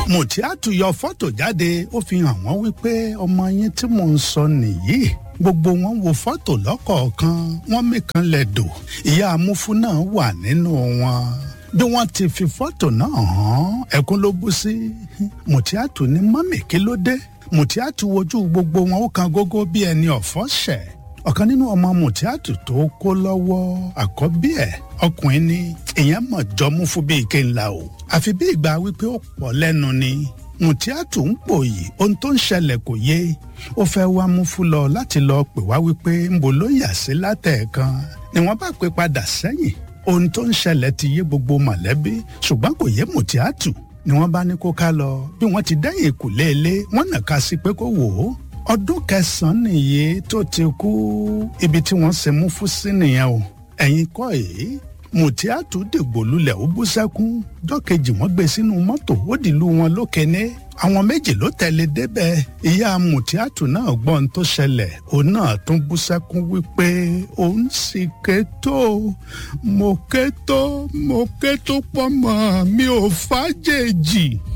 Mùtíátù yọ fọ́tò jáde ó fi hàn wọ́n wípé ọmọ yín tí mò ń sọ nìyí gbogbo wọn wo fọ́tò lọ́kọ̀ọ̀kan wọ́n mìkan lẹ̀dọ̀ ìyá amúfú náà wà nínú wọn bí wọ́n ti fi fọ́tò náà hàn ẹkún ló bú sí Mùtíátù ní mọ́mì kí ló dé Mùtíátù wojú gbogbo wọn ó kan gógó bí ẹni ọ̀fọ̀ ṣẹ̀ ọ̀kan nínú ọmọ Mùtíátù tó kó lọ́wọ́ àkọ́bí ẹ̀ ọkùnrin ni èèyàn mọ̀ jọmú fún bíi ike ńlá o àfi bí ìgbà wípé ó pọ̀ lẹ́nu ni Mùtíátù ń pòyì ohun tó ń ṣẹlẹ̀ kò yé ó fẹ́ wá mú fún lọ láti lọ pè wá wípé ńbo ló yà sí látẹ̀ẹ̀kan ni wọ́n bá pè padà sẹ́yìn ohun tó ń ṣẹlẹ̀ ti yé gbogbo mọ̀lẹ́bí ṣùgbọ́n kò yé Mùtíátù ni wọ́n bá ní kó ká lọ bí wọ́n ti dẹ́yìn ìkùlé ilé wọ́n nàka sí pé kó wò ó ọdún kẹsànán nìyí tó ti kú ibi tí wọ́n ṣe mú fún sí nìyẹn o ẹ̀yin kọ́ èyí Mùtíátù dìgbò lulẹ̀ ó bú sẹ́kún jọ́kejì wọ́n gbé sínú mọ́tò ó dìlú wọn lókèné àwọn méjì ló tẹ̀lé débẹ̀ ìyá Mùtíátù náà gbọ́n tó ṣẹlẹ̀ òun náà tún bú sẹ́kún wípé òun sì ké tó mo ké tó mo ké tó pọ̀ mọ́ mi ò fàjèjì